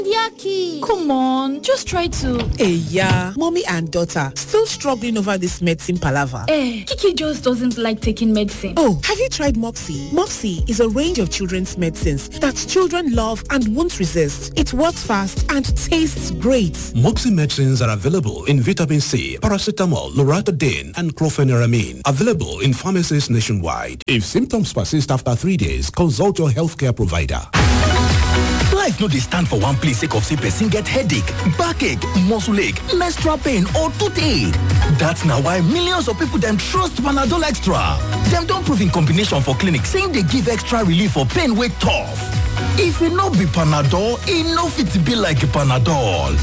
Yaki, come on, just try to. Hey, yeah, mommy and daughter still struggling over this medicine palaver. Eh, Kiki just doesn't like taking medicine. Oh, have you tried Moxie? Moxie is a range of children's medicines that children love and won't resist. It works fast and tastes great. Moxie medicines are available in vitamin C, paracetamol, loratadine, and chlorpheniramine. Available in pharmacies nationwide. If symptoms persist after three days, consult your healthcare provider. life no dey stand for one place sake of say person get headache backache muscle ache menstrual pain or toothache dat na why millions of people dem trust panadol extra dem don prove in combination for clinic say im dey give extra relief for pain wey tough if e no be panadol e no fit be like panadol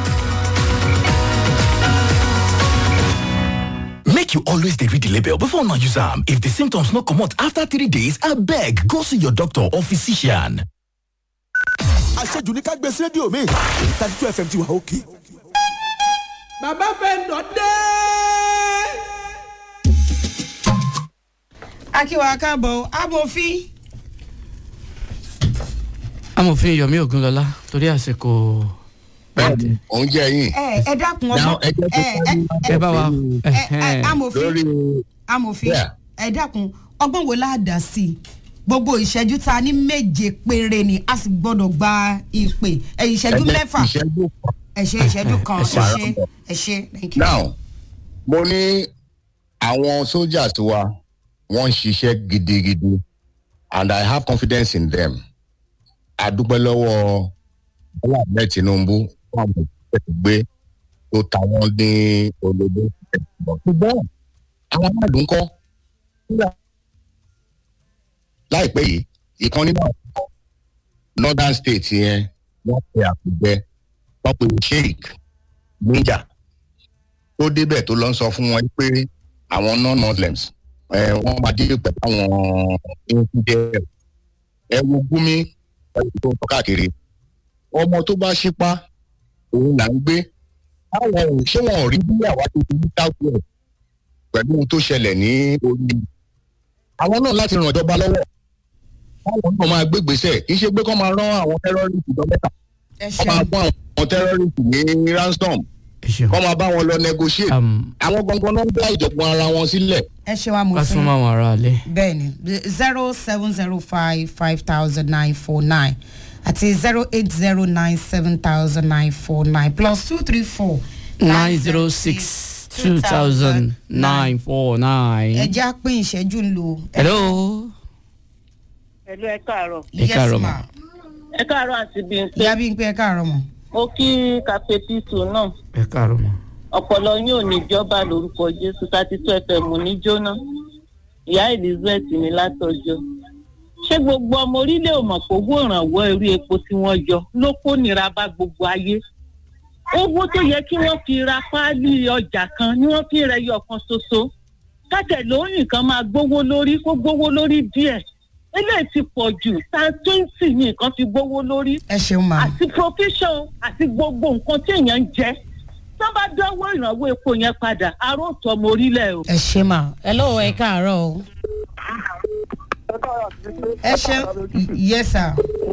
make you always dey read di label before una use am if di symptoms no comot afta three days abeg go see your doctor or physician àṣejù ní ká gbé sí rédíò mi thirty two fm ti wà òkè. bàbá fẹ́ dọ̀ dé. akíwa káàbọ̀ amòfin. amòfin yomi ogunlọlá torí àsìkò pẹ́ẹ́tì. òun jẹ́ yín. ẹ ẹ dákun ọmọ ẹ jẹ́ kó ẹ ẹ bá wa. ẹ amòfin lórí amòfin ẹ dákun ọgbọ́n wo la dà sí i gbogbo ìṣẹ́jú ta ní méje péré ni a sì gbọ́dọ̀ gba ìpè ẹ ìṣẹ́jú mẹ́fà ìṣẹ́jú kan. ẹ ṣe ìṣẹ́jú kan ẹ ṣe ẹ ṣe thank you. now mo ní àwọn soldiers wa wọ́n ń ṣiṣẹ́ gidigidi and i have confidence in them adúpẹ́ lọ́wọ́ bọ́lá ahmed tinubu fún àwọn ìṣẹ́ gbé tó ta wọ́n ní olódó ṣùgbọ́n àwọn aráàlú ń kọ́ láìpẹ́ yìí ìkan nínú àwọn northern state yẹn wọ́n pe àpèjẹ wọ́n pe sheik níjà tó débẹ̀ tó lọ ń sọ fún wọn pé àwọn non-muslims ẹ wọ́n máa dé pẹ̀lú àwọn infidel ẹ wo gúnmi pẹ̀lú tó ń tọ́ káàkiri ọmọ tó bá ṣípá òun là ń gbé báwọn ò ṣé wọn ò rí bí àwa tó ti ní south west pẹ̀lú ohun tó ṣẹlẹ̀ ní orí àwọn náà láti ràn ìjọba lọ́wọ́ báwọn náà máa gbé gbèsè kì í ṣe pé kọ́ máa rán àwọn tẹ́rọ́rìsì lọ mẹ́ta ẹ kọ́ máa ṣeun fún àwọn tẹ́rọ́rìsì ní ransom ẹ ṣeun. kọ́ máa bá wọn lọ negotiate àwọn gangan náà ń dá ìjọ̀gbọ̀n ara wọn sílẹ̀. ẹ ṣeun ká amòfin súnmọ́ àwọn ará ilé. bẹ́ẹ̀ni zero seven zero five five thousand nine four nine àti zero eight zero nine seven thousand nine four nine plus two three four nine zero six two thousand nine four ẹ nine. jẹ́ àpín ìṣẹ́jú ń lo. hello. Ẹ̀lú ẹ káàárọ̀. ẹ káàárọ̀ mà. Ẹ káàárọ̀ àti Bímpé. ìyá bí n pé ẹ káàárọ̀ mọ̀. Mo kí Kàpẹ́tìtù náà. ẹ káàárọ̀ mà. Ọ̀pọ̀lọ yín ò ní jọba lórúkọ Jésù thirty two FM ní jóná. Ìyá Elizabeth ní látọjọ́. Ṣé gbogbo ọmọ orílẹ̀ ò mọ̀ pé owó ìrànwọ́ orí epo tí wọ́n yọ ló kó nira bá gbogbo ayé? Owó tó yẹ kí wọ́n fi ra páálí ọjà kan ni wọ́n fi rẹ̀ yọ kan ṣoṣo. Kátẹ̀ lóyìn kan máa gbówó lórí kó gbówó lórí díẹ̀ eléyìí ti pọ̀ jù tan twenty ní nǹkan fi gbówó lórí ẹ ṣeun ma. àti provision àti gbogbo nǹkan tí èèyàn ń jẹ tó bá dánwó ìrànwọ́ epo yẹn padà aróòtú ọmọ orílẹ̀ o. ẹ ṣe mà ẹ lọ́wọ́ ẹ káàárọ̀ o. ẹ ṣe yẹ sà.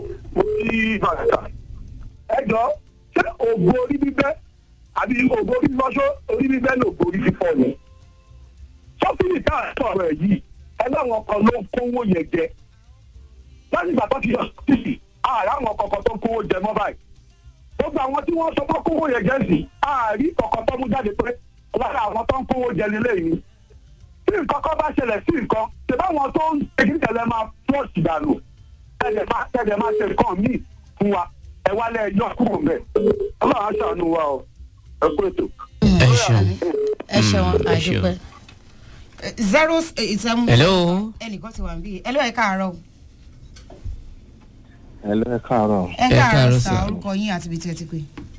ẹ jọ ṣé ògbó orí bíbẹ́ àbí ògbó orí lọ́ṣọ́ orí bíbẹ́ ní ògbó orí fífọ́ ni. sọ́fìlì tá à ń sọ̀rọ̀ ẹ̀ yìí ẹlẹ́wọ̀n kan ló ń kówó yẹn jẹ. láti ìgbà tó ti yọ sísì ààrẹ àwọn kọ̀ọ̀kan tó ń kówó jẹ mọ́ báyìí. gbogbo àwọn tí wọ́n sọ pé kówó yẹn jẹ sí ààrí kọ̀ọ̀kan tó mú jáde pé lára àwọn tó ń kówó jẹ nílé yìí. tí nǹkan kan bá ṣẹlẹ̀ sí nǹkan ṣe báwọn tó ń ṣe tẹ̀lé máa flush dànù tẹ̀lé máa tẹ̀lé máa ṣe nǹkan míì fún wa ẹ wálé ẹjọ́ kúrò mẹ́ ọlọ́run á ṣàánú wa o ẹ kú ètò. ẹ ṣeun. ẹ ṣeun Mm, ẹ ṣeun. àdúpẹ́. zero eight seven. Hello. ẹnìkan ti wà níbí ẹ lọ́wọ́ ẹ káàárọ̀ o. Hello, ẹ káàárọ̀. ẹ Ẹ káàárọ̀ káàárọ̀ sà sà. orúkọ yín àti ibi tí ẹ ti pè.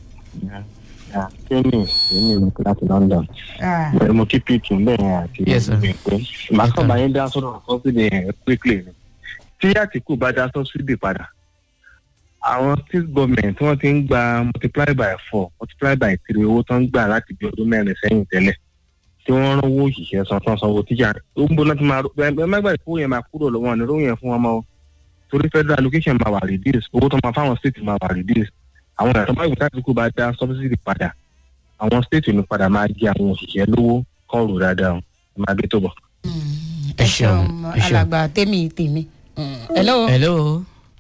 Kéènì èmi ìlú láti London. Ah, Bẹ̀rẹ̀ mo kí Pete bẹ́ẹ̀ àti Yes, sir. Bímpé. Màá kàn bá yín dá sọ́dọ̀ sọ́sídì yẹn quickly ni. Tí Àtìkù bá dá sọ́sídì padà, àwọn state government tí wọ́n ti ń gba multiply by four multiply by three owó tó ń gbà láti bí ọdún mẹ́rin sẹ́yìn tẹ́lẹ̀ tí wọ́n rán owó òṣìṣẹ́ san tán sanwó tíjà ó ń bọ́ láti máa ẹ má gbàgbé owó yẹn máa kúrò lọ́wọ́ ní owó yẹn fún wọn mọ́ o. torí federal allocation máa wà reduce owó tó máa fáwọn state máa wà reduce àwọn ìyàtọ̀ máa gbé táàtì kú bá dá subsidy padà àwọn state ní padà máa jẹ àwọn òṣìṣẹ́ lówó kọ́ rò dáadáa o ẹ máa gbé tó bọ̀. ẹ ṣeun ẹ ṣeun. alàgbà tèmi tèmi. hello. hello.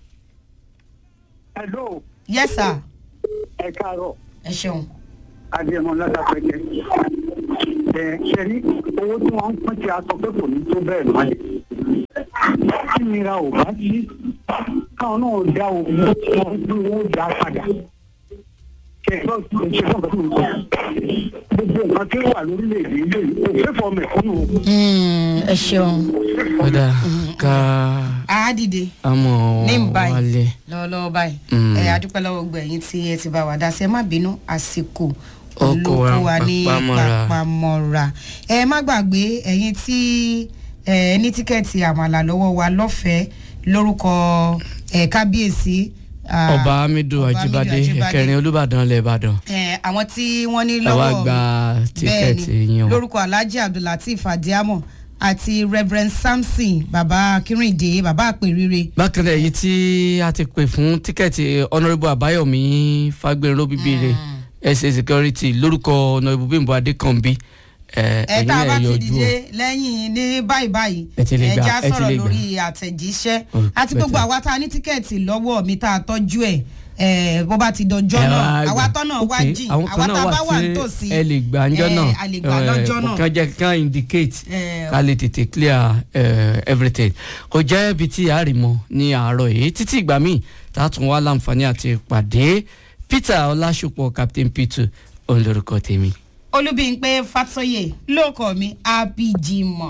hello. yes sir. ẹ káàárọ̀. ẹ ṣeun. adéẹmọ ládàpẹjẹ ẹ ṣe ní owó tí wọn ń pín tí a sọ pé kò ní tó bẹẹ mọ kí nira ò bá sí káwọn náà dá owó tí wọn ń pín owó dá padà kẹsàn án ṣe fún ọgbà tó ń sọ gbogbo nǹkan tí ó wà lórílẹèdè ilé kò fẹ́ fọ mẹ̀kúnnù. ẹ ṣeun. ó dáa ká a dìde àmọ̀ ní báyìí wálé. lọ́wọ́lọ́wọ́ báyìí Mm. ẹ adúpẹ́ lọ́wọ́ gbogbo ẹ̀yìn tí ẹ ti bá wa dá sí ẹ má bínú àsìkò Ó kó wa ló kó wa ní papamọ́ra. papamọ́ra ẹ má gbàgbé ẹ̀yìn tí ẹ ní tíkẹ́ẹ̀tì àmàlà lọ́wọ́ wa lọ́fẹ̀ẹ́ lórúkọ ẹ kábíyèsí ah, ọba hamidu Ọba ajibade Hamidu Ajibade. ẹkẹrin olùbàdàn ilẹ̀ ìbàdàn ẹ àwọn tí wọ́n ní ẹ wá lọ́wọ́ gba tíkẹ́ẹ̀tì yín o. lórúkọ alhaji abdulateef adiamo àti reverend samson baba akínrìndé baba àpèrire bákan náà èyí tí a ti pè fún tíkẹ́ẹ̀tì honourable àbáyọ̀mí fagbèrò bíbélé ẹsẹ̀ security lórúkọ honourable bímbọ adékànbí ẹ ẹ ẹ̀yin tá a bá náà ti yọjú o. dìde lẹ́yìn ní báyìí báyìí Ẹ ti lè gbà, já ẹ ti sọ̀rọ̀ lè gbà. lórí àtẹ̀jíṣẹ́ Ó, àti gbogbo better. àwa tá a ní tíkẹ́ẹ̀tì lọ́wọ́ mi tá a tọ́jú ẹ̀ ẹ̀ bó bá ti dọjọ́ Ẹ náà wá gbà. àwa tọ́nà wá Ok, jìn àwọn àwa kan tá náà a bá wà wà tí nítòsí ẹ lè gbà ńjọ́ ẹ, náà a lè gbà lọ́jọ́ náà. kàn jẹ́ kàn indicate Ẹ, ká lè tètè clear eh, everything kò jẹ́ ibi tí a rì mọ́ ní àárọ̀ yìí títí ìgbà míì tá a tún wá láǹfààní àti pàdé peter ọlásùpọ̀ captain peter òun lorúkọ tèmi. olúbíńpé fatoyè lóòkọ mi abijimọ.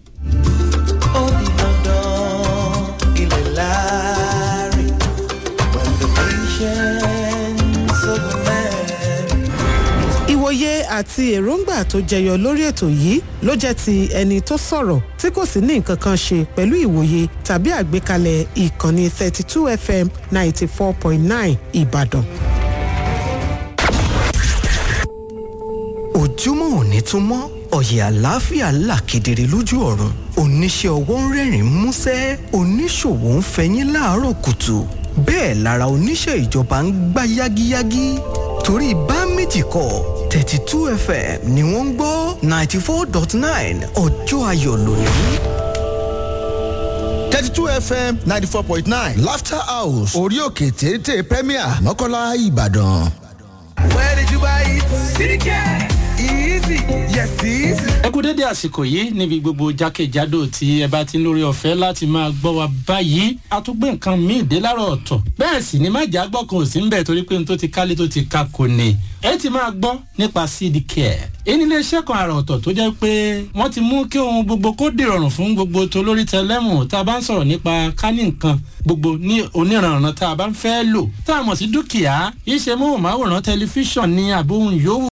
ilẹ̀ láàrin when the patience of man. ìwòye àti èròǹgbà tó jẹyọ lórí ètò yìí ló jẹ́ ti ẹni tó sọ̀rọ̀ tí kò sì ní nǹkan kan ṣe pẹ̀lú ìwòye tàbí àgbékalẹ̀ ìkànnì 32 fm 94.9 ìbàdàn. ojúmọ́ òní tún mọ́ ọ̀yẹ̀ àlàáfíà là kedere lójú ọ̀run oníṣẹ́ ọwọ́ ń rẹ́rìn músẹ́ oníṣòwò ń fẹyín láàárọ̀ kùtù bẹ́ẹ̀ lára oníṣẹ́ ìjọba ń gbá yágíyágí torí bá méjì kọ thirty two fm ni wọ́n ń gbọ́ ninety four dot nine ọjọ́ ayọ̀ lónìí. thirty two fm ninety four point nine laughter house orí òkè téńté premier mọ́kànlá ìbàdàn. Where did you buy it? CDK. Easy. Yes, easy. ẹ kú dédé àsìkò yìí níbi gbogbo jákèjádò tí ẹ bá ti ń lórí ọ̀fẹ́ láti máa gbọ́ wa báyìí a tún gbé nǹkan míì dé láàárọ̀ ọ̀tọ̀ bẹ́ẹ̀ sì ni májà gbọ́ kan ò sí ń bẹ̀ torí pé n tó ti kálé tó ti ka kò ní ẹ ti máa gbọ́ nípa cd care èyí nílé iṣẹ́ kan àrà ọ̀tọ̀ tó jẹ́ pé wọ́n ti mú kí ohun gbogbo kó dìrọ̀rùn fún gbogbo tolórí tẹlẹ́mù tá a bá ń sọ̀rọ̀ nípa kání nǹkan gbogbo ní oníranran tá a bá ń fẹ́ lò tá a mọ̀ sí dúkìá iṣẹ́ móhùnmáwòrán tẹlifíṣàn ní àbóhùn yòówù